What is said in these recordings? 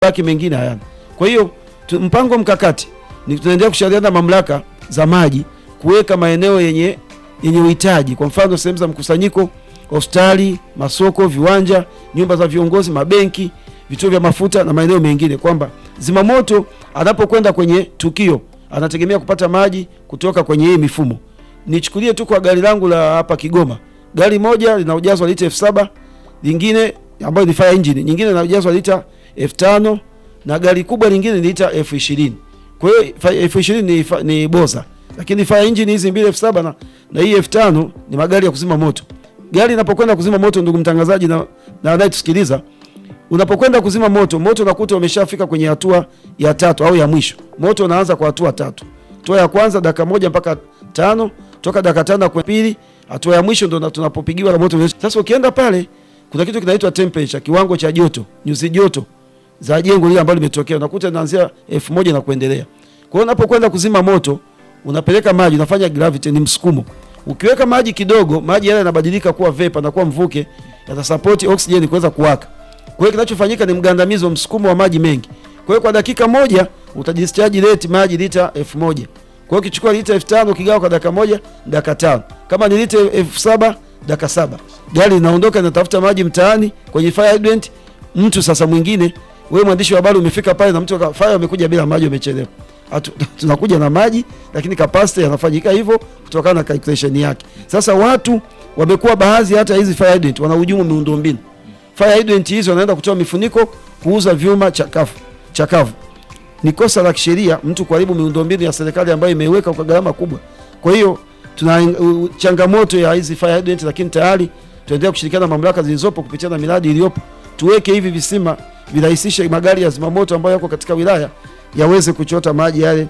baki mengine hayana. Kwa hiyo tu- mpango mkakati ni tunaendelea kushauriana na mamlaka za maji kuweka maeneo yenye yenye uhitaji, kwa mfano sehemu za mkusanyiko, hospitali, masoko, viwanja, nyumba za viongozi, mabenki, vituo vya mafuta na maeneo mengine, kwamba zimamoto anapokwenda kwenye tukio anategemea kupata maji kutoka kwenye hii mifumo. Nichukulie tu kwa gari langu la hapa Kigoma, gari moja lina ujazo wa lita elfu saba lingine ambayo ni fire engine, nyingine lina ujazo wa lita elfu tano na gari kubwa lingine ni lita elfu ishirini kwa hiyo fa- elfu ishirini ni, fa- ni boza, lakini fire engine hizi mbili elfu saba na, na hii elfu tano ni magari ya kuzima moto. Gari inapokwenda kuzima moto, ndugu mtangazaji na, na anayetusikiliza, unapokwenda kuzima moto, moto unakuta umeshafika kwenye hatua ya tatu au ya mwisho. Moto unaanza kwa hatua tatu. Hatua ya kwanza dakika moja mpaka tano, toka dakika tano kwa pili, hatua ya mwisho ndo na- tunapopigiwa na moto. Sasa ukienda pale, kuna kitu kinaitwa temperature, kiwango cha joto, nyuzi joto za jengo lile ambalo limetokea, unakuta inaanzia elfu moja na kuendelea. Kwa hiyo unapokwenda kuzima moto, unapeleka maji, unafanya gravity, ni msukumo. Ukiweka maji kidogo, maji yale yanabadilika kuwa vapor na kuwa mvuke, yatasapoti oxygen kuweza kuwaka. Kwa hiyo kinachofanyika ni mgandamizo, msukumo wa maji mengi. Kwa hiyo kwa dakika moja utadischarge rate maji lita elfu moja. Kwa hiyo ukichukua lita elfu tano ukigawa kwa dakika moja, dakika tano. Kama ni lita elfu saba dakika saba. Gari linaondoka linatafuta maji mtaani kwenye fire hydrant. Mtu sasa mwingine, wewe mwandishi wa habari umefika pale na mtu aka- fire amekuja bila maji, umechelewa. Hatu- Tunakuja na maji lakini capacity yanafanyika hivyo kutokana na calculation yake. Sasa watu wamekuwa baadhi hata hizi fire hydrant wanahujumu miundombinu. Fire hydrant hizo wanaenda kutoa mifuniko kuuza vyuma chakavu chakavu. Ni kosa la kisheria mtu kuharibu miundombinu ya serikali ambayo imeiweka kwa gharama kubwa. Kwa hiyo tuna uh, changamoto ya hizi fire hydrant, lakini tayari tunaendelea kushirikiana na mamlaka zilizopo kupitia na miradi iliyopo, tuweke hivi visima virahisishe magari ya zimamoto ambayo yako katika wilaya yaweze kuchota maji yale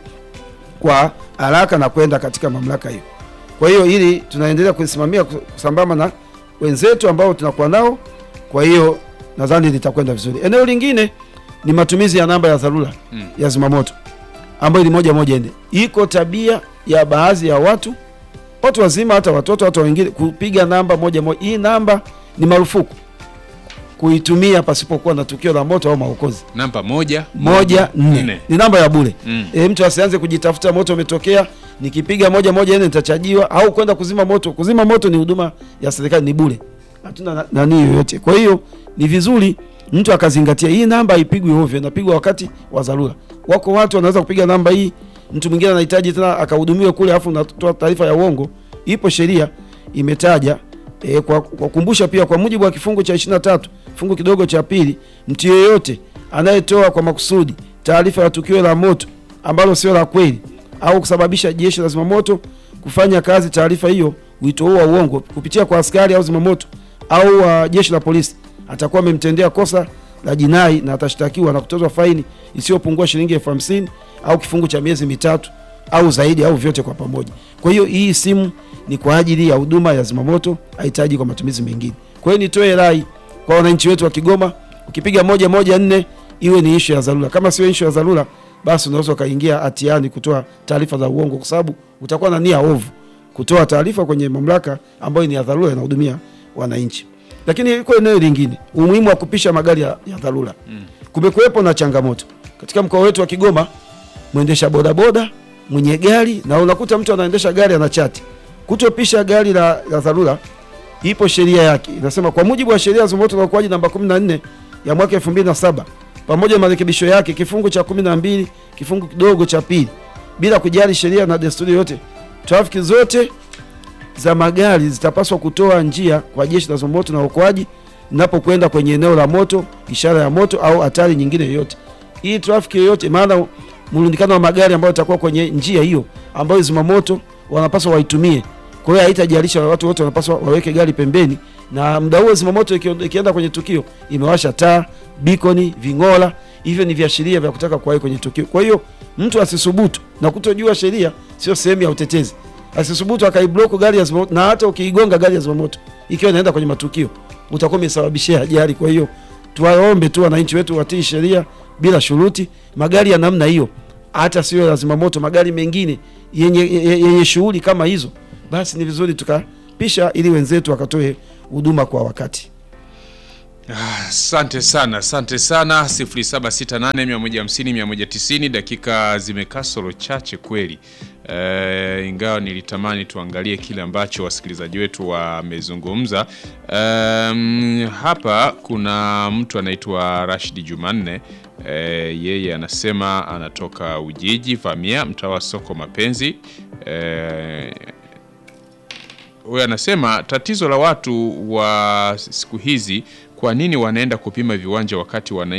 kwa haraka na kwenda katika mamlaka hiyo. Kwa hiyo hili tunaendelea kusimamia kusambamba na wenzetu ambao tunakuwa nao. Kwa hiyo nadhani litakwenda vizuri. Eneo lingine ni matumizi ya namba ya dharura Mm. ya zimamoto ambayo ni moja moja nne. Iko tabia ya baadhi ya watu watu wazima, hata watoto, hata wengine kupiga namba moja moja. Hii namba ni marufuku kuitumia pasipokuwa na tukio la moto au maokozi. Namba moja Moja nne nne. ni namba ya bure. Mm. E, mtu asianze kujitafuta moto umetokea, nikipiga moja moja nne nitachajiwa au kwenda kuzima moto. Kuzima moto ni huduma ya serikali, ni bure, hatuna na- nani yoyote. Kwa hiyo ni vizuri mtu akazingatia hii namba haipigwi ovyo, inapigwa wakati wa dharura. Wako watu wanaweza kupiga namba hii, mtu mwingine anahitaji tena akahudumiwe kule, afu unatoa taarifa ya uongo. Ipo sheria imetaja e, kwa kwa kukumbusha pia, kwa mujibu wa kifungu cha 23 kifungu kidogo cha pili, mtu yeyote anayetoa kwa makusudi taarifa ya tukio la moto ambalo sio la kweli au kusababisha jeshi la zimamoto kufanya kazi taarifa hiyo, wito huo wa uongo kupitia kwa askari au zimamoto au uh, jeshi la polisi, atakuwa amemtendea kosa la jinai na atashtakiwa na kutozwa faini isiyopungua shilingi elfu hamsini au kifungu cha miezi mitatu au zaidi au vyote kwa pamoja. Kwa hiyo hii simu ni kwa ajili ya huduma ya zimamoto, hahitaji kwa matumizi mengine. Kwa hiyo nitoe rai kwa wananchi wetu wa Kigoma, ukipiga moja moja nne iwe ni ishu ya dharura. Kama sio ishu ya dharura, basi unaweza ukaingia hatiani kutoa taarifa za uongo, kwa sababu utakuwa na nia ovu kutoa taarifa kwenye mamlaka ambayo ni ya dharura, inahudumia wananchi. Lakini iko eneo lingine, umuhimu wa kupisha magari ya, ya dharura. Kumekuwepo na changamoto katika mkoa wetu wa Kigoma, mwendesha bodaboda mwenye gari na unakuta mtu anaendesha gari ana chati kutopisha gari la, la dharura. Ipo sheria yake inasema, kwa mujibu wa sheria ya zimamoto na uokoaji namba 14 ya mwaka 2007 pamoja na marekebisho yake kifungu cha 12 kifungu kidogo cha pili, bila kujali sheria na desturi yote, trafiki zote za magari zitapaswa kutoa njia kwa jeshi la zimamoto na uokoaji linapokwenda kwenye eneo la moto, ishara ya moto au hatari nyingine yoyote. Hii trafiki yoyote, maana mlundikano wa magari ambayo itakuwa kwenye njia hiyo ambayo zimamoto wanapaswa waitumie. Kwa hiyo haitajalisha, watu wote wanapaswa waweke gari pembeni, na muda huo zimamoto ikio- ikienda kwenye tukio imewasha taa, bikoni, ving'ola, hivyo ni viashiria vya kutaka kuwahi kwenye tukio. Kwa hiyo mtu asisubutu na kutojua sheria sio sehemu ya utetezi, asisubutu akaiblock gari ya zimamoto, na hata ukiigonga gari ya zimamoto ikiwa inaenda kwenye matukio utakuwa umesababishia ajali. Kwa hiyo tuwaombe tu wananchi wetu watii sheria bila shuruti. Magari ya namna hiyo hata sio ya zimamoto, magari mengine yenye, yenye, yenye shughuli kama hizo, basi ni vizuri tukapisha ili wenzetu wakatoe huduma kwa wakati. Asante sana, asante sana. 0768150190 dakika zimekasoro chache kweli. E, ingawa nilitamani tuangalie kile ambacho wasikilizaji wetu wamezungumza. Um, hapa kuna mtu anaitwa Rashidi Jumanne. E, yeye anasema anatoka Ujiji Vamia, mtaa wa soko Mapenzi. E, huyo anasema tatizo la watu wa siku hizi, kwa nini wanaenda kupima viwanja wakati wananchi